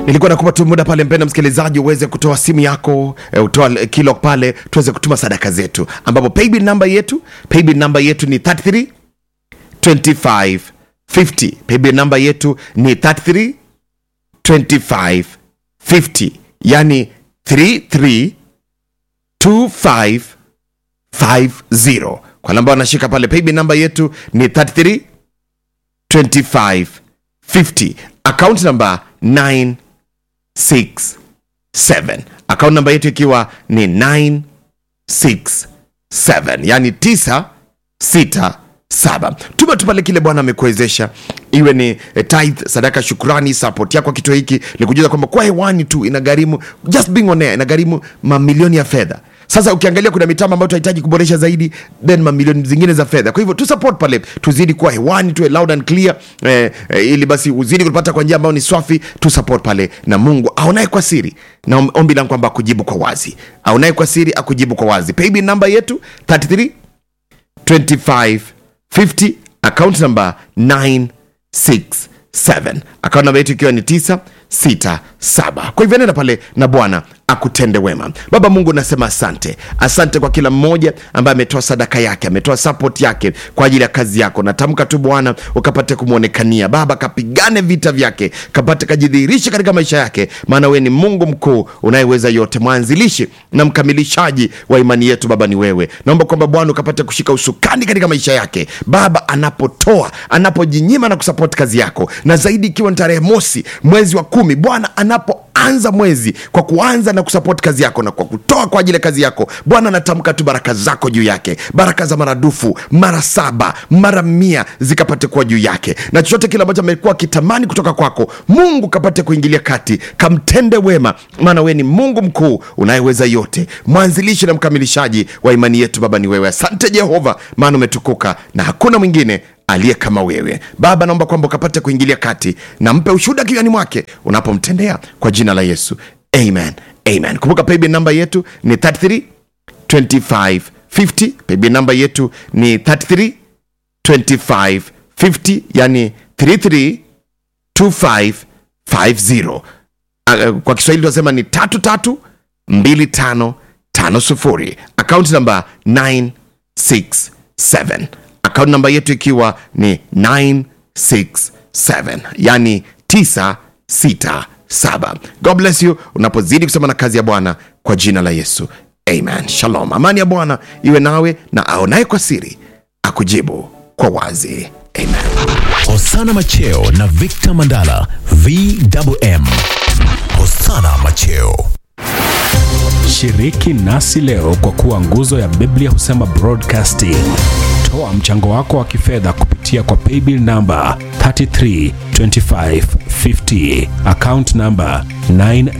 nilikuwa nakupa tu muda pale mpenda msikilizaji uweze kutoa simu yako e, utoa kilo pale tuweze kutuma sadaka zetu ambapo paybill namba yetu paybill namba yetu ni 33 25 50 paybill namba yetu ni 33 25 50 yani 33 25 50 kwa namba wanashika pale paybill namba yetu ni 33 25 50 account number 9 6 7 account namba yetu ikiwa ni 9 6 7 yani 9 6 7 tuma tu pale kile bwana amekuwezesha iwe ni eh, tithe sadaka shukrani support yako kituo hiki likujuza kwamba kwa hewani tu inagharimu just being on air inagharimu mamilioni ya fedha sasa ukiangalia kuna mitambo ambayo tunahitaji kuboresha zaidi then mamilioni zingine za fedha kwa hivyo tu support pale tuzidi kuwa hewani tuwe loud and clear eh, eh, ili basi uzidi kupata kwa njia ambayo ni swafi tu support pale na mungu aonaye kwa siri na om- ombi langu kwamba akujibu kwa wazi aonaye kwa siri akujibu kwa wazi paybill namba yetu 33 25 50 account number 967 account namba yetu ikiwa ni 967 kwa hivyo nenda pale na bwana akutende wema baba mungu nasema asante asante kwa kila mmoja ambaye ametoa sadaka yake ametoa support yake kwa ajili ya kazi yako natamka tu bwana ukapate kumwonekania baba kapigane vita vyake kapate kajidhihirishe katika maisha yake maana wewe ni mungu mkuu unayeweza yote mwanzilishi na mkamilishaji wa imani yetu baba ni wewe naomba kwamba bwana ukapate kushika usukani katika maisha yake baba anapotoa anapojinyima na kusapoti kazi yako na zaidi ikiwa ni tarehe mosi mwezi wa kumi bwana anapoanza mwezi kwa kuanza na kusapoti kazi yako na kwa kutoa kwa ajili ya kazi yako bwana natamka tu baraka zako juu yake baraka za maradufu mara saba mara mia zikapate kuwa juu yake na chochote kile ambacho amekuwa akitamani kutoka kwako mungu kapate kuingilia kati kamtende wema maana wewe ni mungu mkuu unayeweza yote mwanzilishi na mkamilishaji wa imani yetu baba ni wewe asante jehova maana umetukuka na hakuna mwingine aliye kama wewe baba naomba kwamba ukapate kuingilia kati na mpe ushuhuda kinywani mwake unapomtendea kwa jina la yesu amen amen kumbuka paybill namba yetu ni 33 25 50 paybill namba yetu ni 33 25 50 yani 33 2550 Ah, kwa kiswahili tunasema ni tatu tatu mbili tano tano sufuri akaunti namba 967 akaunti namba yetu ikiwa ni 967 yani 967 god bless you unapozidi kusema na kazi ya bwana kwa jina la yesu amen shalom amani ya bwana iwe nawe na aonaye kwa siri akujibu kwa wazi amen Hosana Macheo na Victor Mandala VMM. Hosana Macheo. Shiriki nasi leo kwa kuwa nguzo ya Biblia husema broadcasting. Toa mchango wako wa kifedha kupitia kwa paybill namba 332550 account namba 9